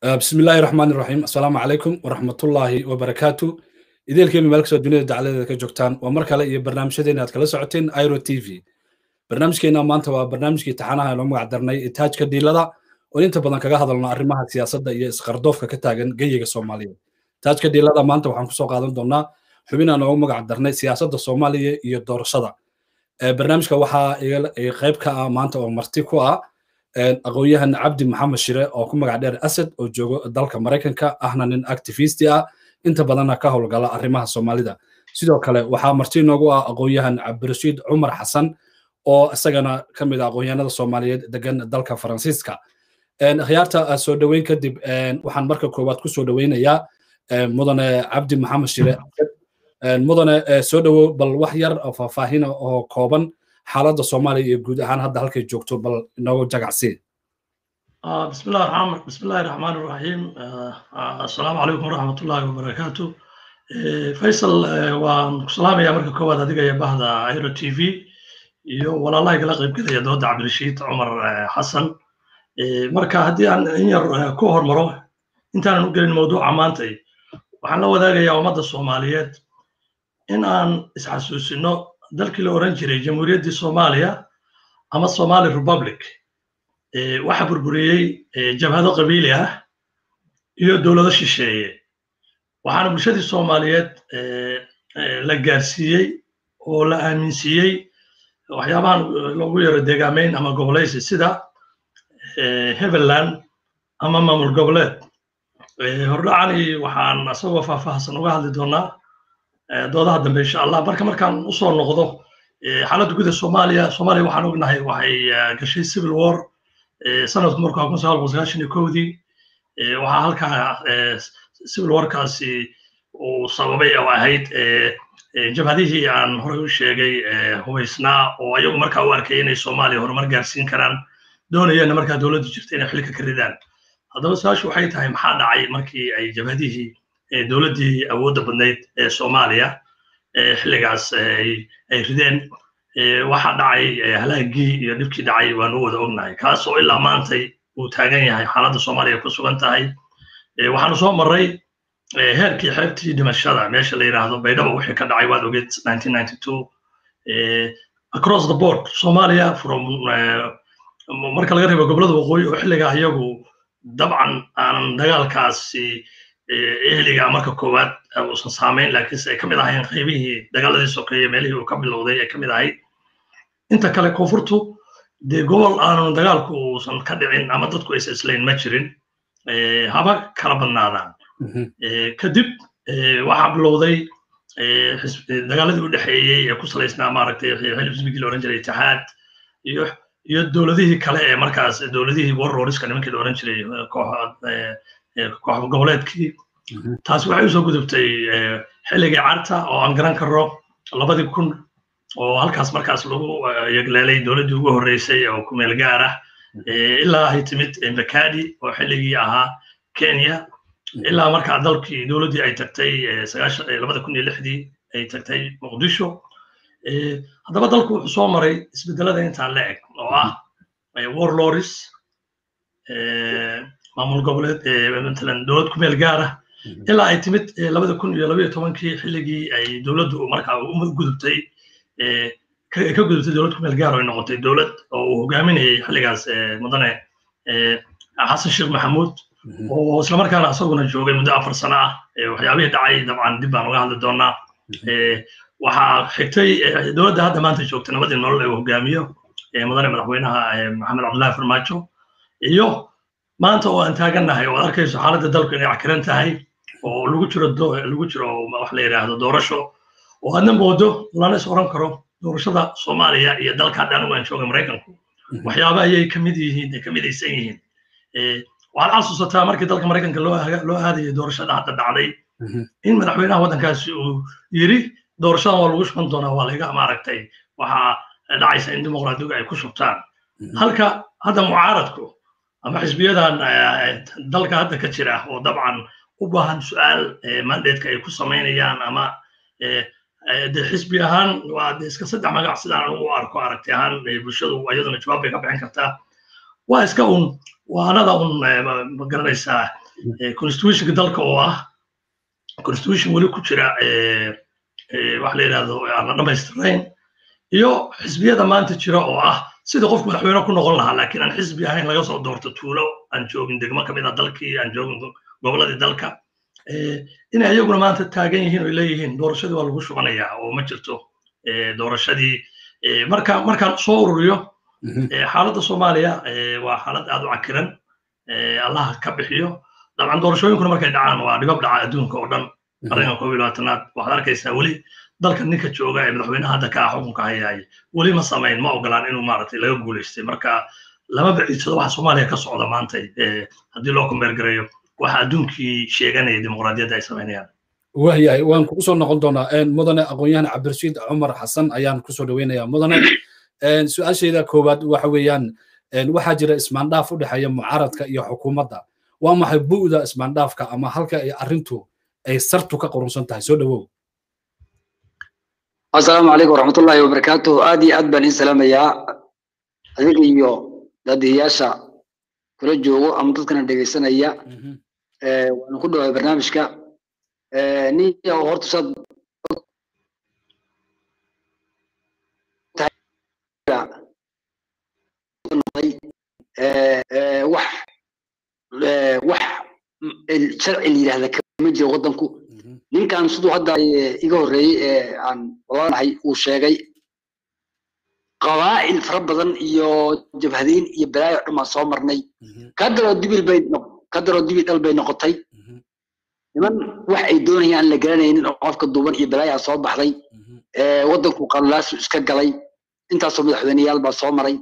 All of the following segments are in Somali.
بسم الله الرحمن الرحيم السلام عليكم ورحمة الله وبركاته idaelkeenu meel kastoo dunida dacaladeeda ka joogtaan waa mar kale iyo barnaamijyadeena aad kala socoteen iro t v barnaamijkeena maanta waa barnaamijkii taxanaha loo magac darnay taajka diilada oo inta badan kaga hadalno arrimaha siyaasadda iyo isqardoofka ka taagan geyiga soomaaliyeed taajka diilada maanta waxaan kusoo qaadan doonaa xubinaan noogu magac darnay siyaasadda soomaaliya iyo doorashada barnaamijka waxaa qayb ka ah maanta oo marti ku ah aqoon-yahan cabdi maxamed shire oo ku magac dheer asad oo joogo dalka maraykanka ahna nin activisti ah inta badanna ka howlgala arrimaha soomaalida sidoo kale waxaa marti inoogu ah aqoon-yahan cabdirashiid cumar xasan oo isagana ka mid ah aqoon-yahanada soomaaliyeed degan dalka faransiiska akhyaarta soo dhoweyn kadib waxaan marka koowaad ku soo dhoweynayaa mudane cabdi maxamed shire mudane soo dhowow bal wax yar oo faahfaahina oo kooban xaaladda soomaaliya iyo guud ahaan hadda halkay joogto bal inoogu jagacsii بسم الله الرحمن بسم الله الرحمن الرحيم السلام عليكم ورحمة الله وبركاته فيصل waan ku salaamaya marka koowaad adiga iyo bahda airo t v iyo walaalaha kala qayb galaya dooda cabdirashiid cumar xasan marka haddii aan in yar ku hormaro intaanan u gelin mawduuca maantay waxaan la wadaagayaa ummadda soomaaliyeed in aan isxasuusino dalkii la oran jiray jamhuuriyaddii soomaaliya ama somali republic waxa burburiyey jabhado qabiili ah iyo dowlado shisheeye waxaana bulshadii soomaaliyeed la gaarsiiyey oo la aaminsiiyey waxyaabahan loogu yaro deegaameyn ama gobolaysi sida heveland ama maamul goboleed hordhacani waxaan asagoo faahfaahsan uga hadli doonaa doodaha dambe insha allah marka markaan usoo noqdo xaaladda guda soomaaliya soomaaliya waxaan ognahay waxay gashay civil war sanadku markuu kun sagaal boqol sagaashan iyo kowdii waxaa halkaa civil warkaasi uu sababay oo ahayd jabhadihii aan horey u sheegay hubaysnaa oo ayagu markaa u arkay inay soomaaliya horumar gaarsiin karaan doonayeenna markaa dowladdu jirta inay xilka ka ridaan haddaba su-aashu waxay tahay maxaa dhacay markii ay jabhadihii dowladdii awoodda badnayd ee soomaaliya xilligaas ay rideen waxa dhacay halaagii iyo dhibkii dhacay waanu wada ognahay kaas oo ilaa maantay uu taagan yahay xaaladda soomaaliya ku sugan tahay waxaanu soo marray heerkii xeebtii dhimashada meesha la yidhaahdo baydhaba wixii ka dhacay waad ogeed across the board soomaaliya from marka laga reebo gobolada waqooyi oo xilligaa iyagu dabcan aanan dagaalkaasi ehliga marka koowaad uusan saamayn laakiinse ay ka mid ahayn qaybihii dagaaladii sokeeye meelihii uu ka bilowday ay ka mid ahayd inta kale koonfurtu dee gobol aanan dagaalku uusan ka dhicin ama dadku aysa islayn ma jirin haba kala badnaadaan kadib waxaa bilowday dagaaladii u dhexeeyey ee ku salaysnaa maaragtay xilibsbigii la oran jiray itixaad iyo iyo dowladihii kale ee markaas dowladihii warroriska nimankii la oran jiray koox goboleedkii taasi waxay usoo gudubtay xilligii carta oo aan garan karo labadii kun oo halkaas markaas lagu yegleelay dowladdii ugu horreysay oo kumeel gaar ah ilaa ay timid mbakadi oo xilligii ahaa kenya ilaa markaa dalkii dowladdii ay tagtay labada kun iyo lixdii ay tagtay muqdisho haddaba dalku wuxuu soo maray isbedelada intaan la eg oo ah warloris maamul goboleed matalan dowlad ku meel gaar ah ilaa ay timid labada kun iyo labaiyo tobankii xilligii ay dowladdu markaa u gudubtay ka gudubtay dowlad ku meel gaar oo ay noqotay dowlad oo uu hogaaminayay xilligaas mudane xasan sheekh maxamuud oo islamarkaana asaguna joogay muddo afar sano ah waxyaabihii dhacay dabcan dib baan uga hadli doonaa waxaa xigtay dowladda hadda maanta joogta nabadii nolol ee uu hogaamiyo mudane madaxweynaha maxamed cabdullahi farmaajo iyo maanta oo aan taagannahay oo ad arkayso xaaladda dalku inay cakiran tahay oo lagu jiro lagu jiro wax la yidhaahdo doorasho oo aadna moodo lana is oran karo doorashada soomaaliya iyo dalka hadda anigu aan jooga maraykanku waxyaaba ayay kamid yihiin ay kamidaysan yihiin waxaad xasuusataa markii dalka maraykanka loo aadayay doorashada hadda dhacday in madaxweynaha waddankaasi uu yiri doorashadan waa lagu shuban doonaa waa laga maaragtay waxaa dhacaysa in dimuqraadigu ay ku shubtaan halka hadda mucaaradku ama xisbiyadan dalka hadda ka jira oo dabcan u baahan su'aal mandatka ay ku samaynayaan ama de xisbi ahaan waa de iska saddex magac sidaan ugu arko aragti ahaan bulshadu iyaduna jawaab bay ka bixin kartaa waa iska un waanada un ma garanaysaa constitutionka dalka oo ah constitution weli ku jira waxa la yidhahdo aan la dhammaystirnayn iyo xisbiyada maanta jira oo ah sida qofku madaxweyne ku noqon lahaa laakiin aan xisbi ahayn laga soo doorto tuulo aan joogin degmo ka mid a dalkii aan joogin goboladii dalka inay iyaguna maanta taagan yihiin oo leeyihiin doorashadii waa lagu shubanayaa oo ma jirto doorashadii marka markaan soo ururiyo xaaladda soomaaliya waa xaalad aad u cakiran allah ka bixiyo dabcan doorashooyinkuna markay dhacaan waa dhibab dhaca adduunka oo dhan arrinkan koob iyo labaatanaad waxaad arkaysaa weli dalka ninka jooga ee madaxweynaha hadda ka ah xukunka hayaay weli ma samayn ma ogolaan inuu maaragtay laga guulaystay marka lama baciidsado waxa soomaaliya ka socda maanta haddii loo kombeergareeyo waxa adduunkii sheeganaya dimuqraadiyadda ay samaynayaan waayahay waan kugu soo noqon doonaa mudane aqoon-yahan cabdirashiid cumar xasan ayaan kusoo dhaweynayaa mudane su-aashayda koowaad waxa weeyaan waxaa jira ismaandhaaf u dhexeeya mucaaradka iyo xukuumadda waa maxay bu'da ismaandhaafka ama halka ay arrintu ay sartu ka qorunsan tahay soo dhawow asalaamu calaykum waraxmatullaahi wabarakaatuh aad iyo aad baan iin salaamayaa adiga iyo daadiyayaasha kula joogo ama dadkana dhegaysanaya waanu ku dhawaay barnaamijka nin horta saad wax wax sharci la yidhahda kama jiro waddanku ninkan siduu hadda iga horreeyey ee aan walaalahay uu sheegay qabaa'il fara badan iyo jabhadayn iyo balaayo dhan baan soo marnay kadaroo dibil bay kadaroo dibil dhal bay noqotay niman wax ay doonayaan la garanaynin oo qofka duuban iyo balaayaa soo baxday waddanku qalulaasu iska galay intaasoo madaxweyneyaal baa soo maray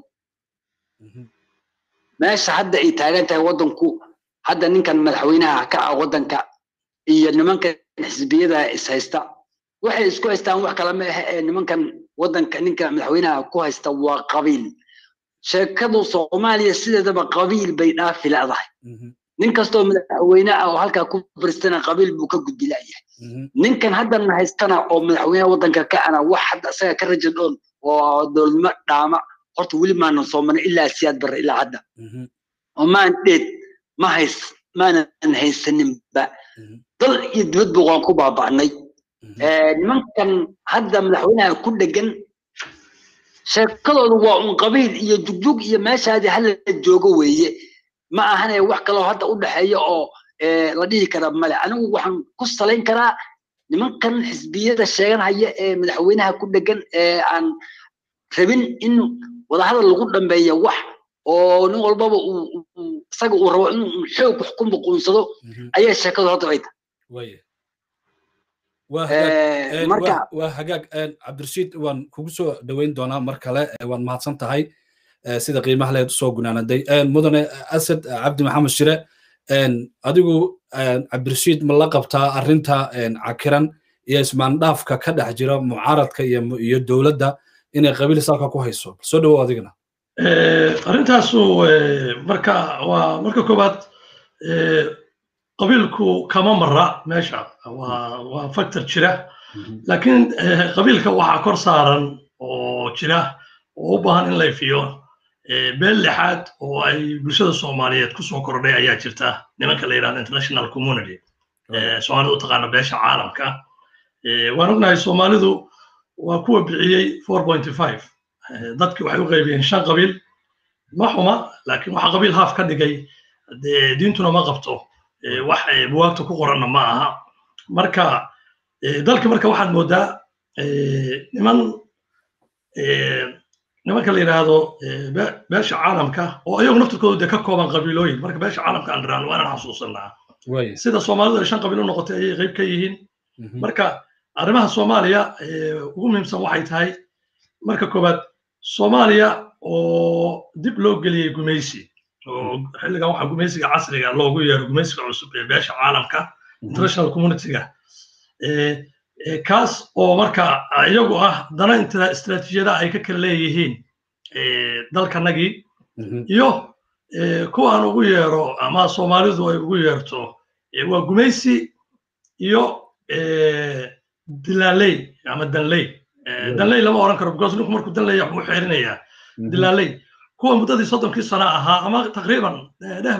meesha hadda ay taagan tahay waddanku hadda ninkan madaxweynaha ka ah waddanka iyo nimankan xisbiyada is haysta waxay isku haystaan wax kale ma ahe ee nimankan waddanka ninka madaxweynaha ku haysta waa qabiil sheekadu soomaaliya sideedaba qabiil bay dhaafi la'dahay nin kastoo madaxweyne ah oo halkaa ku baristana qabiil buu ka gudbi la'yahay ninkan haddana haystana oo madaxweynaha waddanka ka ana wax hadda isaga ka raja dhoon oo dowladnimo dhaama horta weli maanan soo marin ilaa siyaad barre ilaa hadda oo maan dheed ma hays maanan haysaninba dal iyo dibadba waan ku baaba'nay nimankan hadda madaxweynaha ku dhegan sheekadoodu waa un qabiil iyo jugjug iyo meeshaadii hala joogo weeye ma ahane wax kaloo hadda u dhexeeya oo la dhihi kara male anigu waxaan ku salayn karaa nimankan xisbiyada sheeganhaya ee madaxweynaha ku dhegan ee aan rabin in wadahadal lagu dhambeeya wax oo nin walbaba isaga uu rabo inuu xoog wax ku muquunsado ayaa sheekadu hadda ay tahay waa hagaag cabdirashiid waan kugu soo dhoweyn doonaa mar kale waad mahadsan tahay sida qiimaha leed usoo gunaanaday mudane asad cabdi maxamed shire adigu cabdirashiid ma la qabtaa arrinta cakiran iyo ismaandhaafka ka dhex jira mucaaradka iyo dowladda inay qabiil salka ku hayso soo dhowow adigana arrintaasu marka waa marka koowaad qabiilku kama mara meesha waa waa factor jira laakiin qabiilka waxaa kor saaran oo jira oo u baahan in la ifiyo beel lixaad oo ay bulshada soomaaliyeed ku soo kordhay ayaa jirta nimanka la yidhahdo international community soomaalida u taqaana beesha caalamka waan ognahay soomaalidu waa kuwa bixiyey four point five dadki waxay u qaybiyeen shan qabiil ma xuma laakiin waxa qabiil haaf ka dhigay dee diintuna ma qabto wax buwaagta ku qoranna ma aha marka dalka marka waxaad moodaa niman nimanka la yidhaahdo beesha caalamka oo iyagu naftirkoodu dee ka kooban qabiilooyin marka beesha caalamka aan dhiraan waa inaan xasuusanaa sida soomaalidu ay shan qabiil u noqotay ayay qayb ka yihiin marka arrimaha soomaaliya ugu muhiimsan waxay tahay marka koowaad soomaaliya oo dib loo geliyey gumaysi oo xilligan waxaa gumaysiga casriga loogu yeero gumaysiga cusub ee beesha caalamka international communityga kaas oo marka iyagu ah dana inta istiraatiijiyadaha ay ka kala leeyihiin dalkanagii iyo kuwa aan ugu yeero ama soomaalidu ay ugu yeerto waa gumaysi iyo dilaaley ama danley danley lama oran karo because ninku markuu danley wuxuu xeerinayaa dilaaley kuwa muddadii soddonkii sano ahaa ama taqriiban dhehba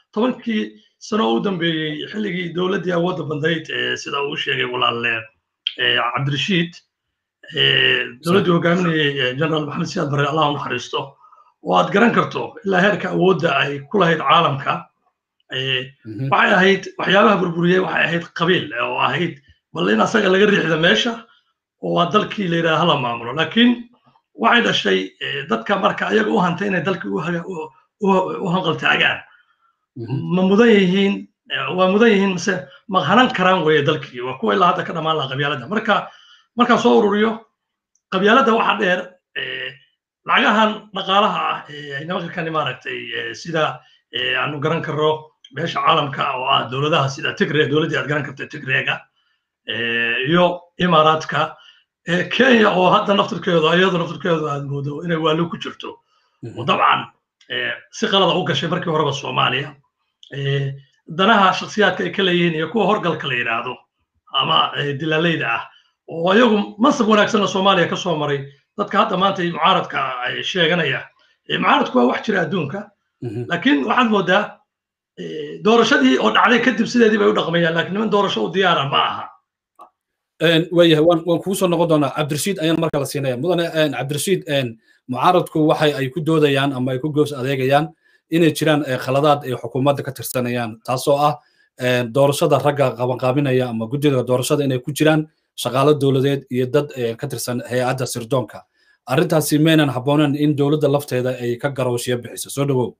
tobankii sano u dambeeyey xilligii dowladdii awoodda bandayd sida uu sheegay walaalle cabdirashiid dowladdii hogaaminayay generaal maxamed siyaad barre allah u naxariisto oo aad garan karto ilaa heerka awoodda ay ku lahayd caalamka waxay ahayd waxyaabaha burburiyey waxay ahayd qabiil oo ahayd bal in asaga laga riixda meesha oo waa dalkii la yidhaha hala maamulo laakiin waxay dhashay dadka marka ayaga u hantay inay dalkii u hanqaltaagaan ma mudan yihiin waa mudan yihiin mise ma hanan karaan weeye dalkii waa kuwa ilaa hadda ka dhammaan laha qabyaaladda marka markaan soo ururiyo qabyaaladda waxaa dheer lacagahan dhaqaalaha ah ay nimanka kani maaragtay sida aanu garan karno meesha caalamka oo ah dowladaha sida tigre dowladdii aad garan kartay tigreega iyo imaaraadka kenya oo hadda naftirkeedu iyadu naftirkeedu aad moodo inay waalo ku jirto oo dabcan si qalada u gashay markii horeba soomaaliya danaha shakhsiyaadka ay ka leeyihiin iyo kuwa horgalka la yidhaahdo ama dilaaleyda ah oo iyagu mansab wanaagsanna soomaaliya ka soo maray dadka hadda maanta mucaaradka sheeganaya mucaaradku waa wax jira adduunka laakiin waxaad moodaa doorashadii oo dhacday kadib sideedii bay u dhaqmayaan laakiin niman doorasho u diyaara ma aha waayahay waan waan kugu soo noqon doonaa cabdirashiid ayaan marka la siinaya mudane cabdirashiid mucaaradku waxay ay ku doodayaan ama ay ku goos adeegayaan inay jiraan khaladaad ay xukuumadda ka tirsanayaan taasoo ah doorashada ragga qabanqaabinaya ama guddida doorashada inay ku jiraan shaqaalo dowladeed iyo dad ka tirsan hay-adda sirdoonka arrintaasi maynan habboonen in dowladda lafteeda ay ka garooshiyo bixiso soo dhawow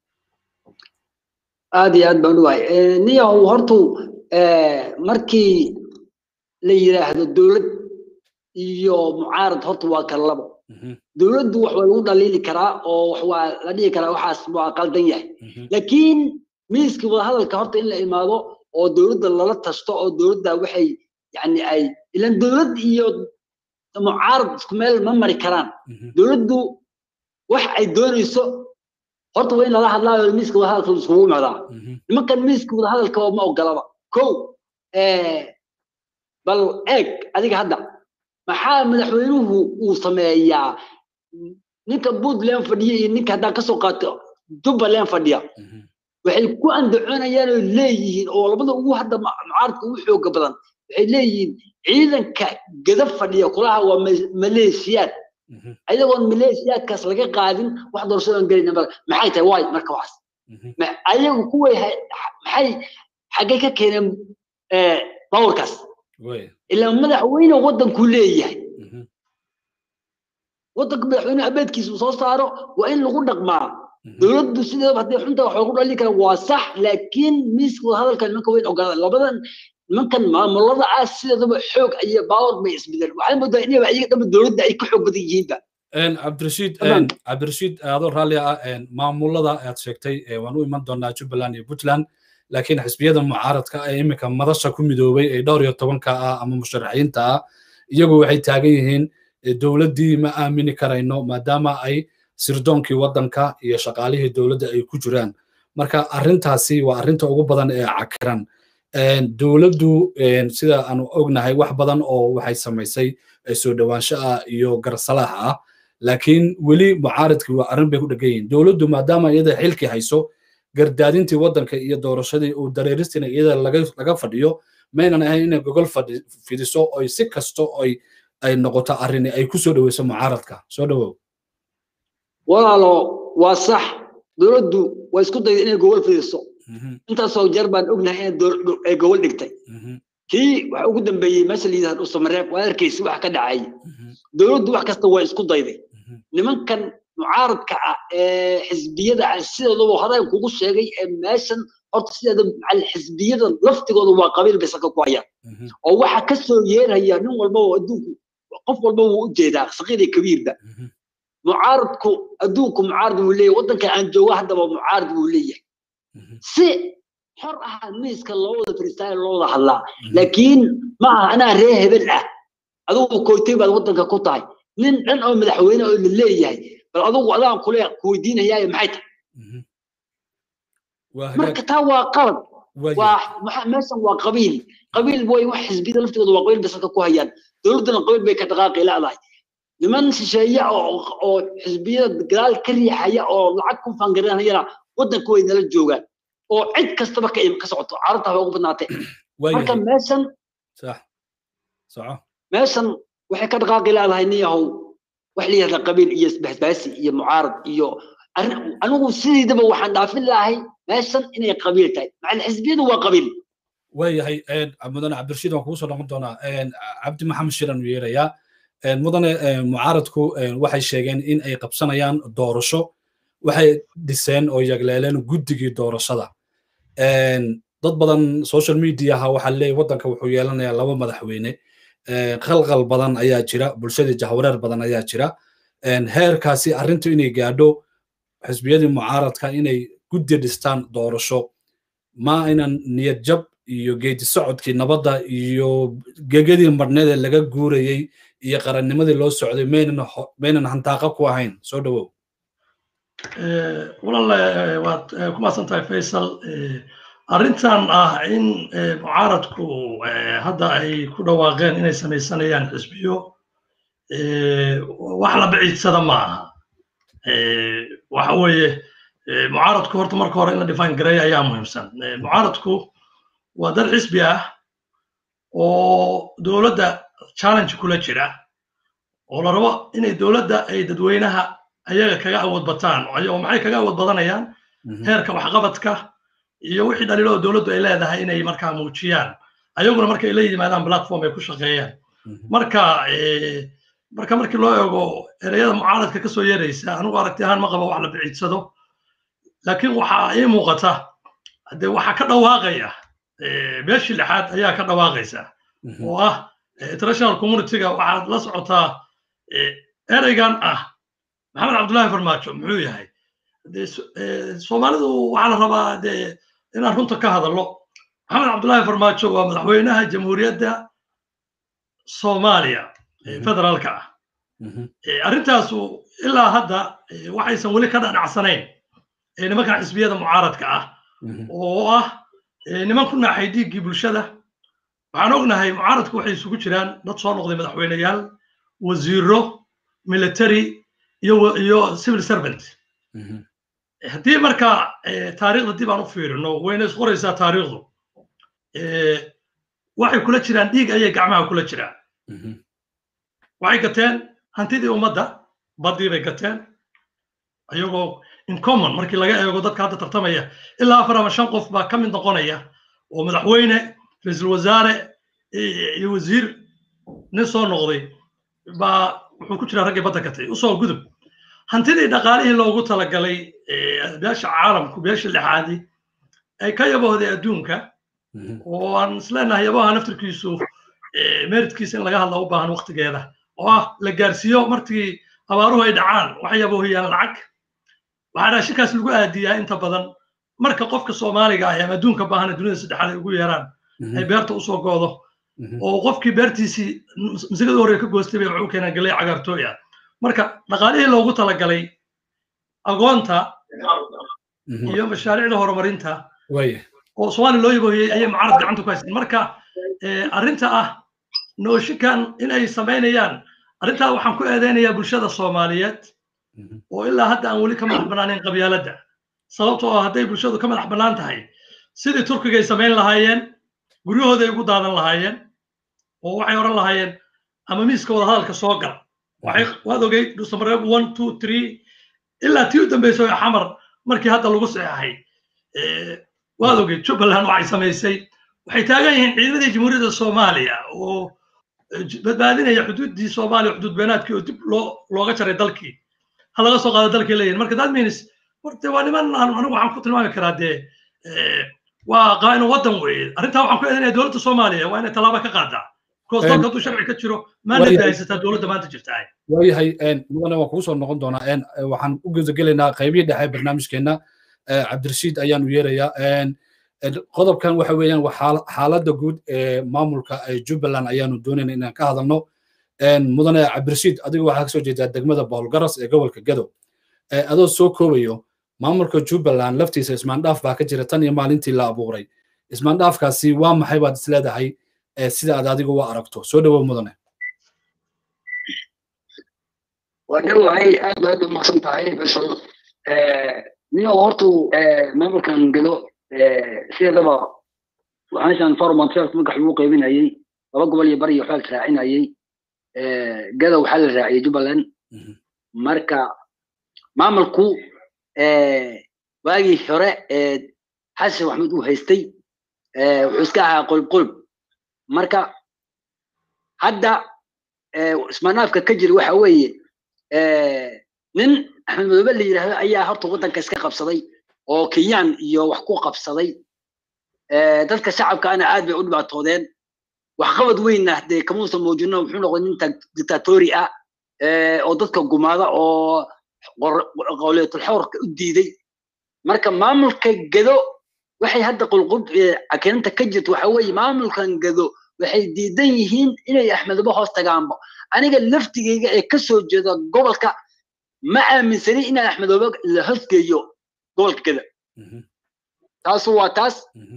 aad iyo aad baan u wahay niyahow hortu markii la yidhaahdo dowlad iyo mucaarad horta waa kala labo dowladdu wax waa lagu dhaliili karaa oo wax waa la dhihi karaa waxaas waa qaldan yahay laakiin miiskii wadahadalka horta in la imaado oo dowladda lala tasto oo dowladda waxay yani ay ilan dowlad iyo mucaarad isku meel ma mari karaan dowladdu wax ay doonayso horta waa in lala hadlaayo miiska wadahadalka iskugu imaadaa nimankan miiska wadahadalka ma ogolaba kow bal eeg adiga hadda maxaa madaxweynuhu uu sameeyaa ninka puntland fadhiya iyo ninka haddaan kasoo qaato jubbaland fadhiya waxay ku andacoonayaan oo leeyihiin oo labada ugu hadda mucaaradka ugu xooga badan waxay leeyihiin ciidanka gada fadhiya kulaha waa maleeshiyaad ayagoon maleeshiyaadkaas laga qaadin wax doorashadan gelina maxay tahay waay marka waxaas ayagu kuway maxay xaggay ka keeneen bawarkaas ilaa madaxweyne waddanku leeyahay waddanka madaxweyne abeedkiisa soo saaro waa in lagu dhaqmaa dowladdu sideedaba haddii xunta wax loogu dhalin kara waa sax laakiin miiska wadahadalka nimanka weyn ogaada labadan nimankan maamulada ah sideedaba xoog iyo baawar bay isbedel waxay moodaa inaba iyaga dhama dowladda ay ka xoog badan yihiinba cabdirashiid cabdirashiid adoo raalli ah maamulada aad sheegtay waan u iman doonaa jubbaland iyo puntland laakiin xisbiyada mucaaradka ee iminka madasha ku midoobay ee dhowr iyo tobanka ah ama musharaxiinta ah iyagu waxay taagan yihiin dowladdii ma aamini karayno maadaama ay sirdoonkii waddanka iyo shaqaalihii dowladda ay ku jiraan marka arrintaasi waa arrinta ugu badan ee cakiran dowladdu sida aanu ognahay wax badan oo waxay samaysay soo dhowaansho ah iyo garsalaax ah laakiin weli mucaaradkii waa arrin bay ku dhegan yihiin dowladdu maadaama iyada xilkii hayso gardaadintii waddanka iyo doorashadii uu dareeristina iyada laga fadhiyo maynan ahayn inay gogol fidiso oy si kasto oy ay noqoto arrini ay ku soo dhoweyso mucaaradka soo dhowow walaalo waa sax dowladdu waa isku dayda inay gogol fidiso intaasoo jeer baan ognahay inay gogol dhigtay kii waxa ugu dambeeyey meesha la yidhahdo usamareeb waa arkaysi wax ka dhacay dowladdu wax kasta waa isku dayday nimankan mucaaradka ah ee xisbiyada ah sidoodaba horeen kugu sheegay ee meeshan horta sideeda xisbiyada laftigooda waa qabiil bay saka ku hayaan oo waxa ka soo yeeraya nin walbaba adduunku qof walba wuu u jeedaa saqiir iyo kabiirba mucaaradku adduunku mucaarad buu leeyahay waddanka aan jooga haddaba mucaarad buu leeyahay si xor ah miiska loo wada fariistaayo loo wada hadlaa laakiin ma aha anaa ree hebel ah adigu koytay baad waddanka ku tahay nin dhan oo madaxweyne oo la leeyahay bal adigu adaan kule kuweydiinayaayo maxay tahay marka taa waa qalad waa meeshan waa qabiil qabiil way wax xisbiyada laftooda waa qabiil basalka ku hayaan dowladduna qabiil bay ka dhaqaaqi leedahay niman shisheeye oo xisbiyada gadaal ka riixaya oo lacag ku fangaranayana waddanka way nala joogaan oo cid kastaba ka ka socoto carabta haba ugu badnaatee marka meeshan sax soco meeshan waxay ka dhaqaaqi leedahay nin yahow wax la yihahda qabiil iyo isbahbaasi iyo mucaarad iyo anigu sidiidaba waxaan dhaafin lahay meeshan inay qabiil tahay macal xisbiyadu waa qabiil waayahay mudane cabdirashiid waan kugu soo noqon doonaa cabdi maxamed shiran uu yeerayaa mudane mucaaradku waxay sheegeen in ay qabsanayaan doorasho waxay dhiseen oo yagleeleen guddigii doorashada dad badan social mediaha waxaa leeyahy waddanka wuxuu yeelanayaa laba madaxweyne qalqal badan ayaa jira bulshadii jahwareer badan ayaa jira heerkaasi arrintu inay gaadho xisbiyadii mucaaradka inay guddi dhistaan doorasho ma aynan niyad jab iyo geedi socodkii nabadda iyo gegadii marneed ee laga guurayey iyo qarannimadii loo socday maynan hantaaqa ku ahayn soo dhowow walaal waad ku mahadsan tahay faysal arrintan ah in mucaaradku hadda ay ku dhawaaqeen inay samaysanayaan xisbiyo wax la biciidsada ma aha waxa weeye mucaaradku horta marka hore in la define gareeya ayaa muhiimsan mucaaradku waa dad xisbi ah oo dowladda challenge kula jira oo la rabo inay dowladda ay dadweynaha ayaga kaga awood bataan oo maxay kaga awood badanayaan heerka waxqabadka iyo wixii dhaliilo oo dowladdu ay leedahay inay markaa muujiyaan ayaguna marka ay la yimaadaan platform ay ku shaqeeyaan marka marka markii loo eego ereyada mucaaradka ka soo yeeraysa anigu aragti ahaan ma qabo wax la biciidsado laakiin waxaa ii muuqata de waxaa ka dhawaaqaya beeshii lixaad ayaa ka dhawaaqaysa oo ah international communityga waxaad la socotaa ereygan ah maxamed cabdullaahi farmaajo muxuu yahay soomaalidu waxaa la rabaa de inaan runta ka hadallo maxamed cabdullaahi farmaajo waa madaxweynaha jamhuuriyadda soomaaliya federaalka ah arrintaasu ilaa hadda waxaysan weli ka dhanacsanayn nimankan xisbiyada mucaaradka ah oo ah niman ku naaxay dhiiggii bulshada waxaan ognahay mucaaradku waxay isugu jiraan dad soo noqday madaxweyneyaal wasiiro military iyo iyo civil servant haddii marka taariikhda dib aan u fiirino wayna isqoraysaa taariikhdu waxay kula jiraan dhiig ayay gacmaha kula jiraan waxay gateen hantidii ummadda baddii bay gateen ayagoo in common markii laga eego dadka hadda tartamaya ilaa afar ama shan qof baa ka mid noqonaya oo madaxweyne ra-iisul wasaare iyo wasiir nin soo noqday baa wuxuu ku jiraa raggii badda gatay usoo gudub hantidii dhaqaalihii loogu talagalay beesha caalamku beesha lixaadi ay ka yaboohday adduunka oo aan isleenahay yabaha naftirkiisu meritkiisa in laga hadla u baahan waktigeeda oo ah la gaarsiiyo markii abaaruhu ay dhacaan waxay yaboohiyaan lacag waxaa raashinkaas lagu aadiyaa inta badan marka qofka soomaaliga ah ama adduunka baahana dunida saddexaad ay ugu yeeraan ay beerta usoo goodo oo qofkii beertiisii masigada hore ka goostay bay waxu keenaan galay cagaartooy ah marka dhaqaalihii loogu talagalay agoonta iyo mashaariicda horumarinta oo soomaaliya loo yaboohiyey ayay mucaarad gacanta ku haysteen marka arrinta ah nooshinkan inay samaynayaan arrintaa waxaan ku eedeynayaa bulshada soomaaliyeed oo ilaa hadda aan weli ka madax bannaanayn qabyaaladda sababtoo ah hadday bulshadu ka madax bannaan tahay sidii turkigay samayn lahaayeen guryahooday ugu daadan lahaayeen oo waxay odhan lahaayeen ama miiska wada hadalka soo gal waxay waad ogay dhusamareeb one two three ilaa tii u dambeysay oo xamar markii hadda lagu saxeexay waad ogay jubbaland waxay samaysay waxay taagan yihiin ciidamadii jamhuuriyadda soomaaliya oo badbaadinaya xuduuddii soomaaliya xuduud beenaadkii oo dib loo looga jaray dalkii ha laga soo qaado dalkii leeyihin marka that means horte waa niman anigu waxaan ku tilmaami karaa dee waa qaa'inu waddan weeye arrintaa waxaan ku eedanaya dowladda soomaaliya waa inay tallaabo ka qaadaa because dalka hadduu sharci ka jiro maandate haysataa dowladda maanta jirta waayahay mudane waan kugu soo noqon doonaa waxaan u gudagelaynaa qaybihii dhexe barnaamijkeenna cabdirashiid ayaanu yeerayaa qodobkan waxa weeyaan waa xaaladda guud ee maamulka jubbaland ayaanu doonayna inaan ka hadalno mudane cabdirashiid adigu waxaa kasoo jeedaa degmada boholgaras ee gobolka gadow adoo soo koobayo maamulka jubbaland laftiisa ismaandhaaf baa ka jira tan iyo maalintii la abuuray ismaandhaafkaasi waa maxay baad isleedahay sida aad adigu u aragto soo dhowow mudane waa dhowahay aad baad u maqsan tahay basal niyo hortu maamulkan gado sideedaba meeshan formontrelk magax lagu qaybinayay laba gobol iyo bari iyo waxaa la raacinayay gada waxaa la raaciyay jubbaland marka maamulku waagii hore xasan maxamuud uu haystay wuxuu iska ahaa qolb qolb marka hadda ismaanaafka ka jira waxa weeye nin axmed madoobe la yidhaahdo ayaa horta waddanka iska qabsaday oo kenyaan iyo wax ku qabsaday dadka shacabkaana aad bay u dhibaatoodeen waxqabad weynna dee kamuusan muujino wuxuu noqday nin dictatori ah oo dadka gumaada oo qowliyatulxawrka u diiday marka maamulka gedo waxay hadda qulqub cakirinta ka jirto waxa weeye maamulkan gedo waxay diidan yihiin inay axmedaba hoos tagaanba aniga laftigeyga ee ka soo jeeda gobolka ma aaminsani inaan axmedoobe la hoosgeeyo gobolka geda taasu waa taas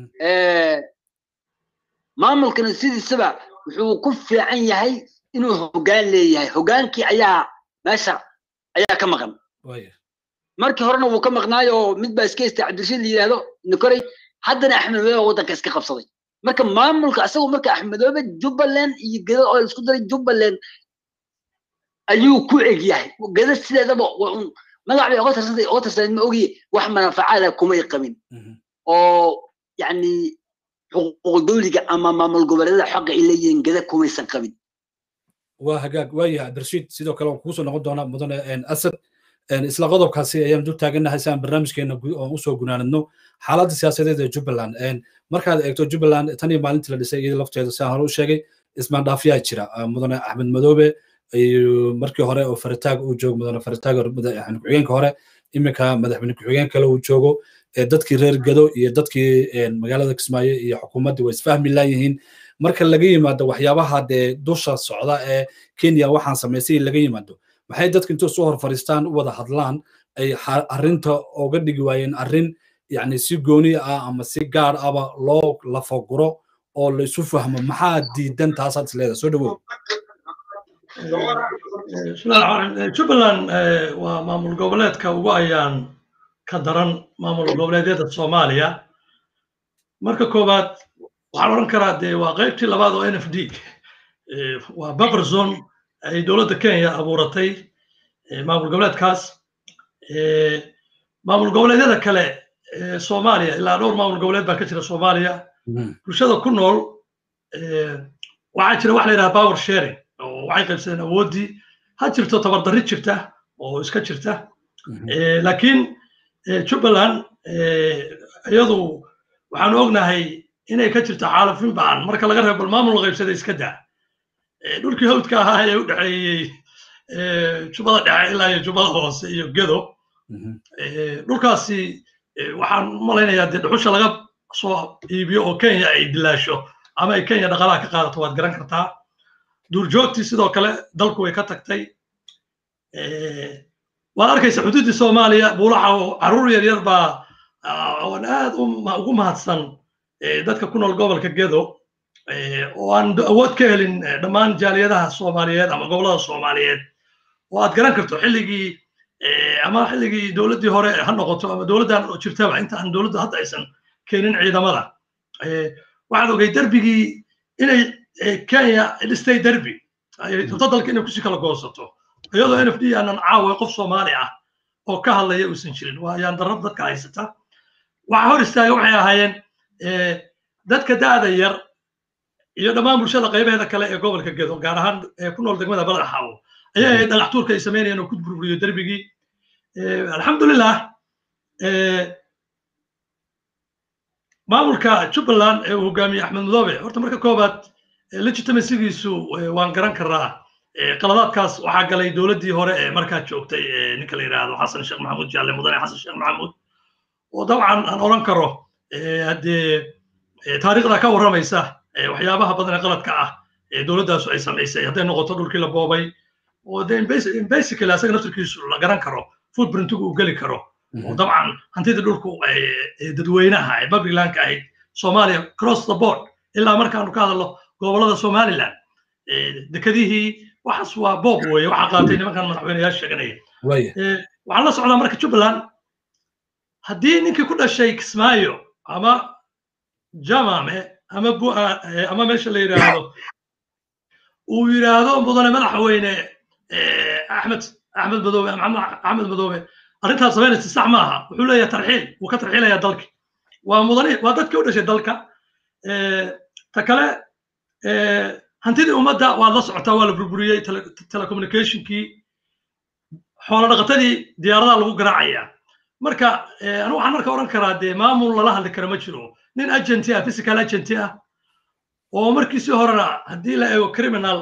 maamulkana sidiisaba wuxuu ku fiican yahay inuu hoggaan leeyahay hoggaankii ayaa meesha ayaa ka maqan markii horena wuu ka maqnaayo oo mid baa iska haystay cabdirashiid la yidhaahdo nikorey haddana axmedoobe waddanka iska qabsaday marka maamulka asagu marka axmedoobe jubbaland iyo geda oo isku daray jubbaland ayuu ku eg yahay geda sideedaba magac bay oga tirsantay oga tirsaneed ma ogiye wax manaafacaada kumay qabin oo yani xuquuq dawliga ama maamul goboleedyada xaqa ay leeyihiin geda kumaysan qabin waa hagaag waayahay cabdirashiid sidoo kale waan kuusoo noqon doonaa mudane asad isla qodobkaasi ayaan dul taagannahay si aan barnaamijkeena oon usoo gunaanadno xaaladda siyaasadeed ee jubbaland markaad eegto jubbaland tan iyo maalintii la dhisay iyada lafteeda sidaan hore u sheegay ismaandhaafiyaa jira mudane axmed madoobe markii hore oo faritaag uu joogo mudane faritaag madaxweyne ku-xigeenka hore iminka madaxweyne ku-xigeen kale uu joogo dadkii reer gado iyo dadkii magaalada kismaayo iyo xukuumaddii way isfahmi laayihiin marka laga yimaado waxyaabaha dee dusha socda ee kenya waxaan samaysay laga yimaado maxay dadka intuu soo hor fariistaan u wada hadlaan ay arrinta oga dhigi waayeen arrin yani si gooni ah ama si gaar aba loo lafaguro oo la isu fahmo maxaa diidan taasaad isleedahay soo dhawow jubbaland waa maamul goboleedka ugu ayaan ka daran maamul goboleedyada soomaaliya marka koowaad waxaan odhan karaa dee waa qaybtii labaad oo n f d waa buffer zone ay dowladda kenya abuuratay maamul goboleedkaas maamul goboleedyada kale soomaaliya ilaa dhowr maamul goboleed baa ka jira soomaaliya bulshada ku nool waxaa jira wax la yidhaha power sharing oo waxay qaybsadeen awooddii ha jirto tabardarri jirta oo iska jirta laakiin jubbaland iyadu waxaanu ognahay inay ka jirto xaalafin ba'an marka laga reebo bal maamul qaybsada iska daa dhulkii hawdka ahaa ee u dhexeeyey jubbada dhexe ilaa iyo jubbada hoose iyo gedo dhulkaasi waxaan malaynayaa dee dhuxusha laga soo iibiyo oo kenya ay dilaasho ama ay kenya dhaqaalaha ka qaadato waad garan kartaa duurjoogtii sidoo kale dalku way ka tagtay waad arkaysa xuduuddii soomaaliya buulaxa oo carruur yar yar baa oon aad ugu mahadsan dadka ku nool gobolka gedo oo aan awood ka helin dhammaan jaaliyadaha soomaaliyeed ama gobollada soomaaliyeed oo aad garan karto xilligii ama xilligii dowladdii hore ha noqoto ama dowladdan jirtaba inta aan dowladda hadda aysan keenin ciidamada waxaad ogay derbigii inay kenya dhistay derbi rabto dalka inay kusii kala goosato iyadoo n f d aanan caawa qof soomaali ah oo ka hadlaya uusan jirin waa ayaan darrab dadka haysata waxa hor istaaga waxay ahaayeen dadka da'da yar iyo dhammaan bulshada qaybaheeda kale ee gobolka gedo gaar ahaan ku nool degmada baladaxaawo ayaa ahayd dhagaxtuurka ay samaynayeen oo ku burburiyo derbigii alxamdulilah maamulka jubbaland ee uu hogaamiyey axmed madoobe horta marka koobaad legitimacygiisu waan garan karaa qaladaadkaas waxaa galay dowladdii hore ee markaa joogtay ninka la yidhaahdo xasan sheekh maxamuud jaalle mudane xasan sheekh maxamuud oo dabcan aan odhan karo haddee taariikhda ka warramaysa waxyaabaha badan ee qaladka ah ee dowladdaasu ay samaysay hadday noqoto dhulkii la boobay oo de basically asaga naftirkiisu la garan karo footprintigu uu geli karo oo dabcan hantidii dhulku dadweynaha ee publiclandka ahayd soomaaliya cross the board ilaa markaanu ka hadalno gobollada somaliland dekadihii waxaas waa boob weeye waxaa qaatay nimankan madaxweyneyaal sheeganaya waxaan la socdaa marka jubbaland haddii ninkii ku dhashay kismaayo ama jamame ama ama meesha la yidhaahdo uu yidhaahdo mudane madaxweyne axmed axmed madoobe axmed madoobe arrintaas samaynaysa sax ma aha wuxuu leeyahay tarxiil wuu ka tarxiilayaa dalki waa mudane waa dadkii u dhashay dalka ta kale hantidii ummadda waad la socotaa waa la burburiyey telecommunicationkii xoolo dhaqatadii diyaaradaha lagu garaacaya marka anigu waxaan marka odhan karaa dee maamul lala hadli kara ma jiro nin agenti ah physical agenti ah oo markiisii horena haddii la eego criminal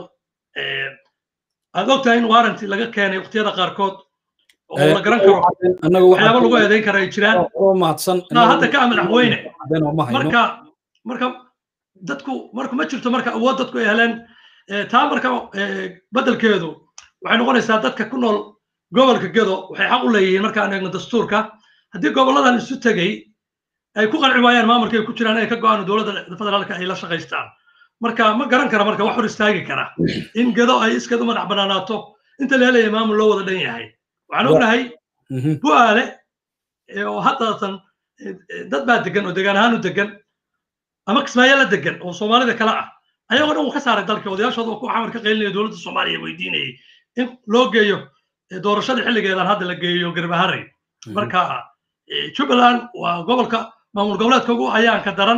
aad ogtahay in warranty laga keenay waqtiyada qaarkood oo la garan karo waxyaaba lagu eedayn kara ay jiraan hadda ka madaxweyne marka marka dadku marka ma jirto marka awood dadku ay heleen taa marka beddelkeedu waxay noqonaysaa dadka ku nool gobolka gedo waxay xaq u leeyihiin markaan eegno dastuurka haddii goboladan isu tegey ay ku qanci waayaan maamulka ay ku jiraan inay ka go-aan dowladda federaalka ay la shaqaystaan marka ma garan kara marka wax hor istaagi kara in gedo ay iskeed u madax banaanaato inta la helaya maamul loo wada dhan yahay waxaan ognahay bu'aale oo haddatan dad baa degan oo degaan ahaan u degan ama kismaayo la degan oo soomaalida kale ah ayagoo dhan uu ka saaray dalka odayaashooda oo ku xamar ka qaylinaya dowladda soomaaliya weydiinayay in loo geeyo doorashada xilligeedan hadda la geeyo garbaharey marka jubbaland waa gobolka maamul goboleedka ugu ayaanka daran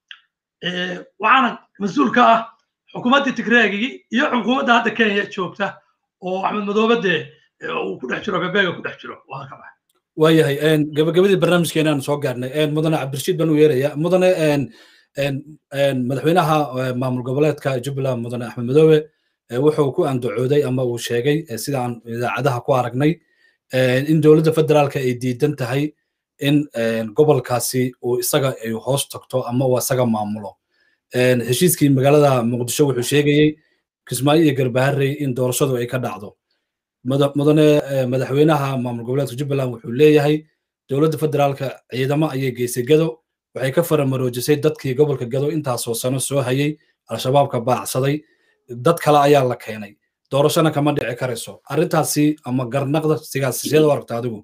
waxaana mas-uul ka ah xukuumaddii tigreegii iyo xukuumadda hadda kenya joogta oo axmed madoobe dee uu ku dhex jiro bebeega ku dhex jiro waa ka baxa waayahay gabagabadii barnaamijkeenaan soo gaarnay mudane cabdirashiid baan u yeeraya mudane madaxweynaha maamul goboleedka jubbaland mudane axmed madoobe wuxuu ku andacooday ama uu sheegay sidaan idaacadaha ku aragnay in dowladda federaalka ay diidan tahay in gobolkaasi uu isaga ay hoos tagto ama uu isaga maamulo heshiiskii magaalada muqdisho wuxuu sheegayey kismaayo iyo garbaharey in doorashadu ay ka dhacdo mudane madaxweynaha maamul goboleedka jubbaland wuxuu leeyahay dowladda federaalka ciidamo ayay geysay gado waxay ka faramaroojisay dadkii gobolka gado intaasoo sano soo hayay al-shabaabka baacsaday dad kale ayaa la keenay doorashona kama dhici karayso arrintaasi ama garnaqda siyaasasiyada u aragta adigu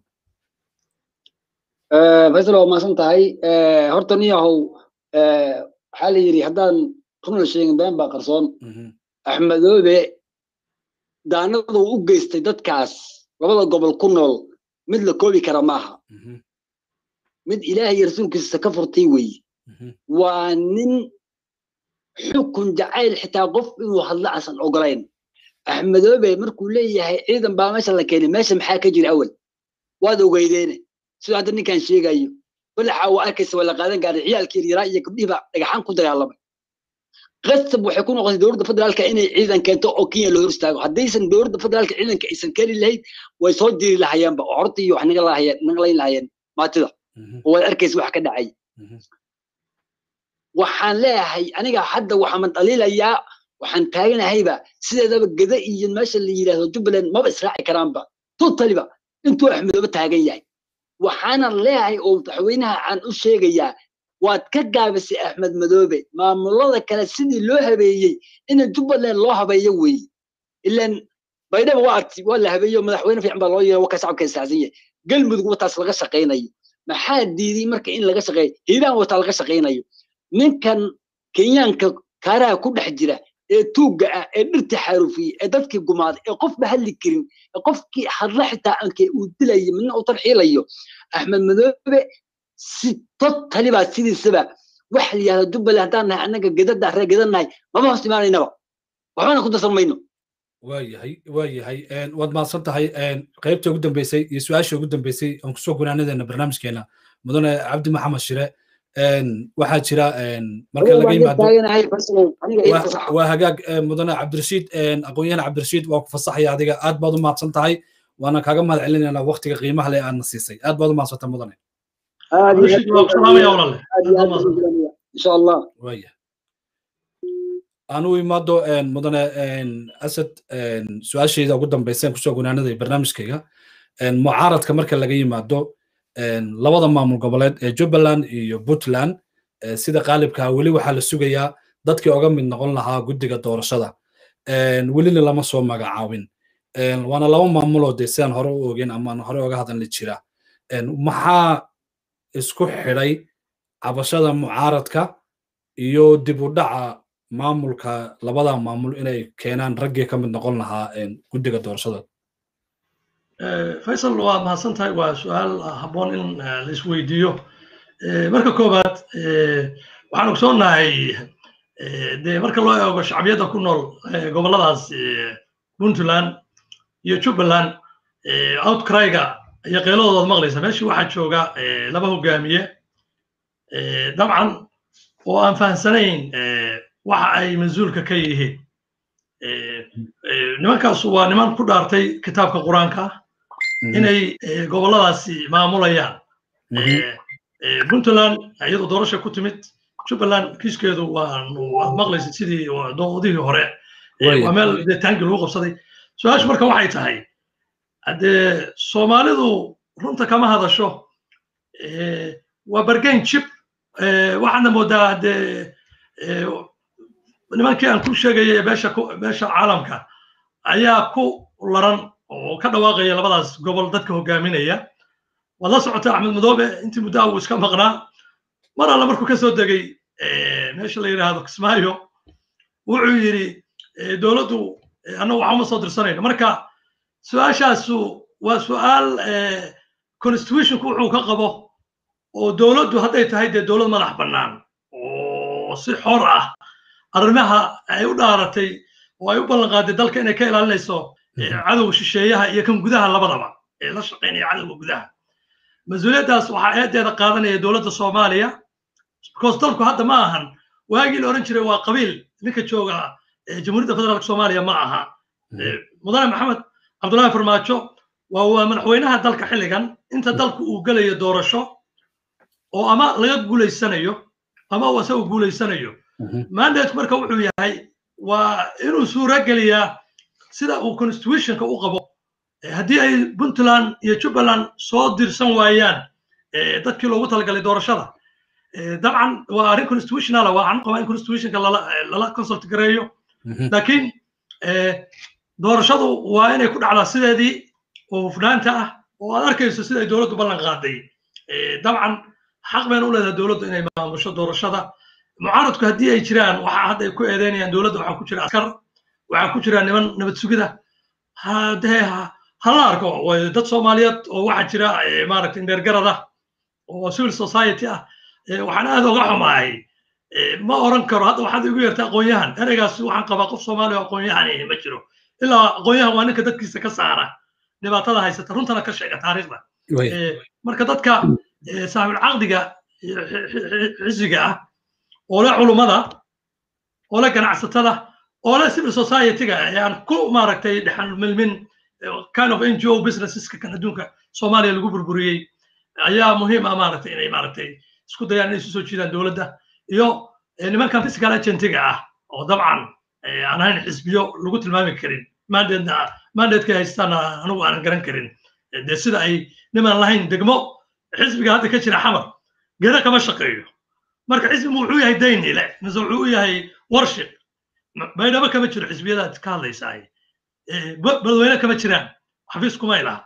faysal waa maasan tahay horta niyahow waxaa la yidhi haddaan runa sheegin been baa qarsoon axmedoobe daanadu u geystay dadkaas labada gobol ku nool mid la koobi kara maaha mid ilaahay iyo rasuulkiisa ka furtay weeye waa nin xukun jacayl xitaa qof inuu hadlo asan ogolayn axmedoobe markuu leeyahay ciidan baa meesha la keenay meesha maxaa ka jira awal waad ogeydeene sidoo hadda ninkan sheegayo balaxa waa arkaysa waa la qaadan gaaray ciyaalkii yaraa iyo gabdhihiiba dhagaxaan ku dagaalamay qasab waxay ku noqotay dowladda federaalka inay ciidan keento oo kenya la hor istaago haddaysan dowladda federaalka ciidanka aysan keeni lahayd way soo diri lahayeenba oo horta iyo wax naga lahayeen naga layn lahayeen maatida oo waad arkaysa wax ka dhacay waxaan leeyahay aniga hadda waxaan dhaliilayaa waxaan taaganahayba sideedaba gada iyo meesha la yidhaahdo jubbaland maba israaci karaanba totaliba intuu axmedoobe taagan yahay waxaanan leeyahay oo madaxweynaha aan u sheegayaa waad ka gaabisay axmed madoobe maamulada kale sidii loo habeeyey ina jubbaland loo habeeyo weeye ilan baydhaba waa arti waa la habeeyo madaxweyne fiican baa loo yeero waka shacabka istaasan yahay galmudug wataas laga shaqaynayo maxaa diiday marka in laga shaqeeyo hiiraan wataa laga shaqaynayo ninkan kenyaanka kaaraha ku dhex jira ee tuugga ah ee dhirta xaarufiyey ee dadkii gumaaday ee qofba hadli karin ee qofkii hadla xitaa ankee uu dilayo midna uu tarxiilayo axmed madoobe si totali baa sidiisaba wax la yihahdo jubbaland haddaan nahay annaga gedada ree gedannahay maba hoos imaanaynaba waxbana ku darsan mayno waayahay waayahay waad mahadsan tahay qaybta ugu dambeysay iyo su-aasha ugu dambeysay aan kusoo gunaanadeena barnaamijkeena mudane cabdi maxamed shire waxaa jira marka laga yimaado waa hagaag mudane cabdirashiid aqoon-yahan cabdirashiid waa ku fasaxaya adiga aad baad u mahadsan tahay waana kaaga mahad celinaynaa waqtiga qiimaha leh aadna siisay aad baad u mahadsanta mudane insha allah waya aan u imaado mudane asad su-aashayda ugu dambeyseen kusoo gunaanaday barnaamijkayga mucaaradka marka laga yimaado labada maamul goboleed ee jubbaland iyo puntland sida qaalibkaa weli waxaa la sugayaa dadkii oga mid noqon lahaa guddiga doorashada welina lama soo magacaabin waana laba maamuloo dee sidaan hore u ogeyn ama hore oga hadalni jira maxaa isku xidhay cabashada mucaaradka iyo dib u dhaca maamulka labada maamul inay keenaan raggii ka mid noqon lahaa guddiga doorashada faysal waa mahadsan tahay waa su-aal habboon in la isweydiiyo marka koowaad waxaan ogsoonahay dee marka loo eego shacbiyadda ku nool gobolladaas puntland iyo jubbaland outcryga iyo qeeladoodaad maqlaysa meeshii waxaa jooga laba hogaamiye dabcan oo aan fahamsanayn waxa ay mas-uulka ka yihiin nimankaasu waa niman ku dhaartay kitaabka qur-aanka inay gobolladaasi maamulayaan puntland iyadoo doorasha ku timid jubbaland kiiskeedu waad maqlaysa sidii doodihii hore waa meel dee taangi lagu qabsaday su-aashu marka waxay tahay haddee soomaalidu runta kama hadasho waa bargain jib waxaadna moodaa haddee nimankii aan ku sheegaya beesha beesha caalamka ayaa ku laran oo ka dhawaaqaya labadaas gobol dadka hogaaminaya waad la socota axmed madoobe intii muddaa uu iska maqnaa mar alle markuu ka soo degay meesha la yidhaahdo kismaayo wuxuu yidhi dowladdu annagu waxuma soo dirsanayno marka su-aashaasu waa su-aal constitutionku wuxuu ka qabo oo dowladdu hadday tahay dee dowlad madax bannaan oo si xor ah arrimaha ay u dhaaratay oo ay u ballan qaaday dalka inay ka ilaalinayso cadowga shisheeyaha iyo kan gudaha labadaba ee la shaqaynaya cadowga gudaha mas-uuliyaddaas waxaa eedeeda qaadanaya dowladda soomaaliya because dalku hadda ma ahan waagii la odhan jiray waa qabiil ninka jooga jamhuuriyadda federaalka soomaaliya ma aha mudane maxamed cabdullaahi farmaajo waa waa madaxweynaha dalka xilligan inta dalku uu gelayo doorasho oo ama laga guulaysanayo ama uu isagu guulaysanayo mandateku marka wuxuu yahay waa inuu suura geliyaa sida uu constitutionka u qabo haddii ay puntland iyo jubbaland soo dirsan waayaan dadkii loogu talagalay doorashada dabcan waa arrin constitutionala waa an qabaa in constitutionka lala consult gareeyo laakiin doorashadu waa inay ku dhacdaa sideedii oo hufnaanta ah oo aad arkayso sida ay dowladdu ballan qaaday dabcan xaq bayna u leedahay dowladdu inay maamusho doorashada mucaaradku haddii ay jiraan waxa hadda ay ku eedeynayaan dowladda waxaa ku jira askar waxaa ku jira niman nabad sugida hadee hala arko dad soomaaliyeed oo waxaa jira maaragtay indheergarada oo civil society ah waxaan aad oga xumahay ma oran karo hadda waxaad igu yeertay aqoon-yahan ereygaas waxaan qabaa qof soomaali oo aqoon-yahan ma jiro ilaa aqoon-yahan waa ninka dadkiisa ka saara dhibaatada haysata runtana ka sheega taariikhda marka dadka saaxibul caqdiga xisiga ah oo le culummada oo le ganacsatada oo le civil society-ga aan ku maaragtay dhexan milmin kind of ngo businesseska kan adduunka soomaaliya lagu burburiyey ayaa muhiim ah maaragtay inay maaragtay isku dayaan inay isu soo jiidaan dowladda iyo nimankan physical agentiga ah oo dabcan aan ahayn xisbiyo lagu tilmaami karin mandate mandateka haystaana anigu aanan garan karin dee sida ay niman lahayn degmo xisbiga hadda ka jira xamar geda kama shaqeeyo marka xisbigu wuxuu yahay daynile mise wuxuu u yahay warship baydhabo kama jiro xisbiyadaad ka hadlaysaa badweyne kama jiraan xafiis kumay laha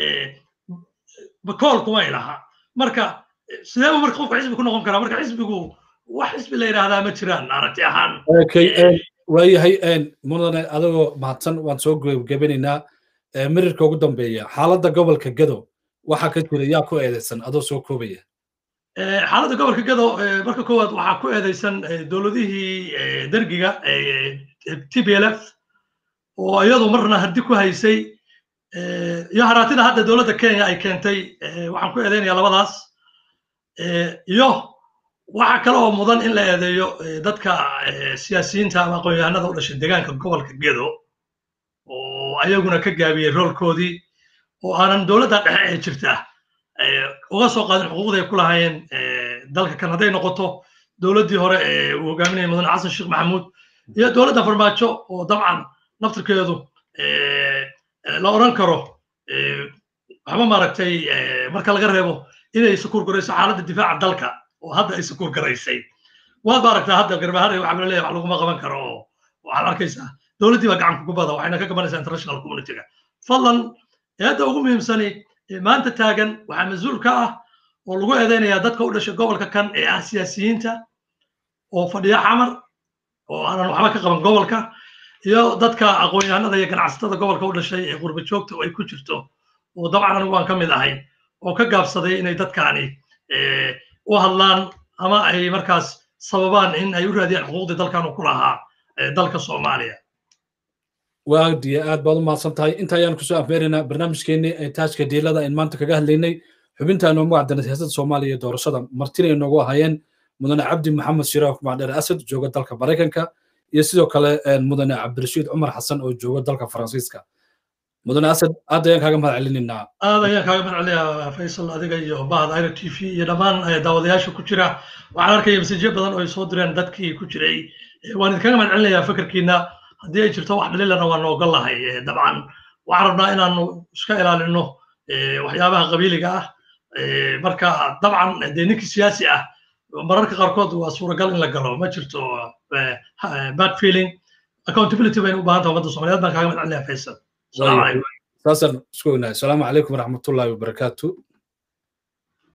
bakool kumay laha marka sideeba marka qofka xisbi ku noqon karaa marka xisbigu wax xisbi la yidhaahdaa ma jiraan aragti ahaan waayahay mudane adagoo mahadsan waan soo gebanaynaa mirirka ugu dambeeya xaaladda gobolka gado waxaa ka jira yaa ku eedeysan adoo soo koobaya xaaladda gobolka gado marka koowaad waxaa ku eedeysan dowladihii dergiga t b l f oo iyadu marna hardi ku haysay iyo haraatida hadda dowladda kenya ay keentay waxaan ku eedeynaya labadaas iyo waxa kale oo mudan in la eedeeyo dadka siyaasiyiinta ama aqoon-yahanada u dhashay deegaanka gobolka gedo oo ayaguna ka gaabiyey roolkoodii oo aanan dowladda dhexe ee jirta uga soo qaadin xuquuqda ay ku lahaayeen dalka kan hadday noqoto dowladdii hore ee uu hogaaminayay mudane xasan sheekh maxamuud iyo dowladda farmaajo oo dabcan naftirkeedu la odhan karo waxba maaragtay marka laga reebo inay sukuur garayso xaaladda difaaca dalka oo hadda ay sukuur garaysay waad maaragtaa hadda garbahare waxa la leeyahay wax laguma qaban karo oo waxaad arkaysaa dowladdii baa gacan kugu bada waxayna ka gabanaysaa international communityga fadlan eedda ugu muhiimsani maanta taagan waxaa mas-uul ka ah oo lagu eedeynayaa dadka u dhashay gobolka kan ee ah siyaasiyiinta oo fadhiya xamar oo aanan waxba ka qaban gobolka iyo dadka aqoon-yahanada iyo ganacsatada gobolka u dhashay ee qurba joogta oo ay ku jirto oo dabcan anigu waan ka mid ahay oo ka gaabsaday inay dadkaani u hadlaan ama ay markaas sababaan in ay u raadiyaan xuquuqdii dalkan uu ku lahaa dalka soomaaliya waagdiya aad baad u mahadsan tahay inta ayaan kusoo afmeeraynaa barnaamijkeennii ee taajka diilada in maanta kaga hadlaynay xubintaanu magacdana siyaasadda soomaaliya iyo doorashada martina inoogu ahaayeen mudane cabdi maxamed shiraaf macdheer asad jooga dalka maraykanka iyo sidoo kale mudane cabdirashiid cumar xasan oo jooga dalka faransiiska mudane asad aad ayaan kaaga mahad celinaynaa aad ayaan kaaga mahad celinayaa faysal adiga iyo bahda iro t v iyo dhammaan daawadayaasha ku jira waxaan arkaya masajyo badan oo ay soo direen dadkii ku jiray waan idinkaga mahad celinayaa fikirkiina haddii ay jirto wax dhaliilana waan ogol lahay dabcan waxaan rabnaa inaanu iska ilaalino waxyaabaha qabiiliga ah marka dabcan dee ninkii siyaasi ah mararka qaarkood waa suuragal in la galo ma jirto bad feeling accountability baynu u baahan tahay ummadda soomaaliyeed baan kaaga mahad celinayaa faysal السلام عليكم ساسر شكرا السلام عليكم ورحمه الله وبركاته